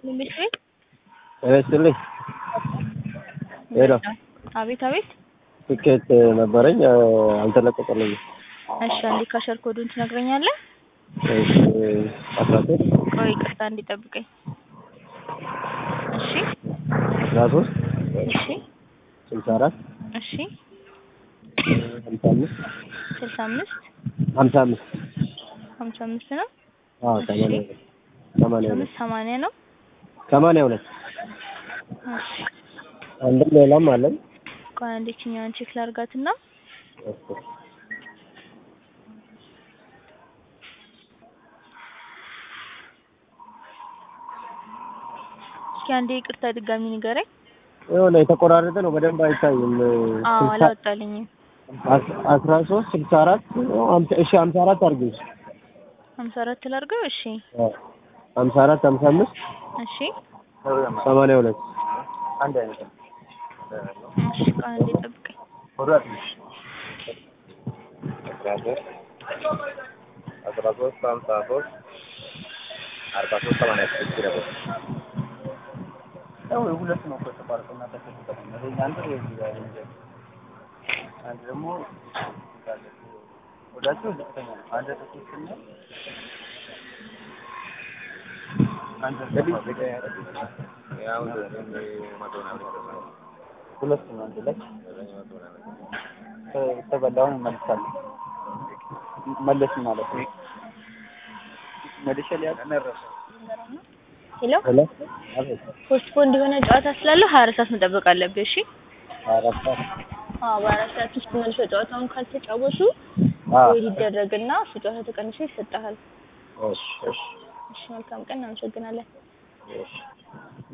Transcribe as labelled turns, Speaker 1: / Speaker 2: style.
Speaker 1: ይስጥልኝ ቤት ቤት
Speaker 2: ይስጥልኝ። ሄሎ
Speaker 1: አቤት አቤት።
Speaker 2: ትኬት ነበረኝ አልተለቀቀልኝም።
Speaker 1: እሺ አንዴ ካሸር ኮዱን ትነግረኛለህ?
Speaker 2: እሺ አስራ ሶስት
Speaker 1: ቆይ ይቅርታ አንዴ ጠብቀኝ። እሺ
Speaker 2: አስራ ሶስት
Speaker 1: እሺ
Speaker 2: ስልሳ አራት
Speaker 1: እሺ
Speaker 2: ሀምሳ አምስት
Speaker 1: ስልሳ አምስት
Speaker 2: ሀምሳ አምስት
Speaker 1: ሀምሳ አምስት ነው
Speaker 2: አዎ ሰማንያ ሁለት ሰማንያ ሁለት
Speaker 1: አምስት ሰማንያ ነው።
Speaker 2: ሰማንያ ሁለት
Speaker 1: እሺ
Speaker 2: አንድም ሌላም አለን።
Speaker 1: ቆይ አንዴ ችኛዋን ቼክ ላርጋትና
Speaker 2: እሺ
Speaker 1: እስኪ አንዴ ይቅርታ ድጋሚ ንገረኝ።
Speaker 2: የሆነ የተቆራረጠ ነው፣ በደንብ አይታይም።
Speaker 1: አዎ
Speaker 2: ስልሳ-
Speaker 1: አላወጣልኝም።
Speaker 2: አስ- አስራ ሶስት ስልሳ አራት ሀምሳ- እሺ ሀምሳ አራት አድርጊው።
Speaker 1: ሀምሳ አራት ላርገው። እሺ
Speaker 2: አዎ ሀምሳ አራት ሀምሳ አምስት
Speaker 1: እሺ
Speaker 2: ሰማንያ ሁለት
Speaker 1: እሺ ቆይ አንዴ ጠብቀኝ።
Speaker 2: አስራ ሶስት ሀምሳ ሶስት አርባ ሶስት ሰማንያ ስድስት ይረዳል።
Speaker 3: ያው የሁለት ነው እኮ የተቋረጠው እና ተከፍተው ነው። ይሄ አንድ ነው እዚህ ጋር ያለው። አንድ ደግሞ ወዳቸው ዝቅተኛ ነው። አንድ ጥቂት ነው። አንድ ሁለት ነው አንድ ላይ ተበላውን እንመልሳለን። መለስ ማለት ነው። መልሼ ሊያውቅ
Speaker 1: ሄሎ
Speaker 2: ሄሎ አቤት
Speaker 1: ፖስትፖንድ የሆነ ጨዋታ ስላለው ሀያ አራት ሰዓት መጠበቅ አለብህ። እሺ
Speaker 2: አራት ሰዓት
Speaker 1: አዎ በአራት ሰዓት ውስጥ መልሶ ጨዋታውን ካልተጫወቱ
Speaker 2: አዎ
Speaker 1: ወይ ሊደረግና እሱ ጨዋታ ተቀንሶ ይሰጥሃል።
Speaker 2: እሺ እሺ
Speaker 1: እሺ መልካም ቀን፣ እናመሰግናለን።
Speaker 2: እሺ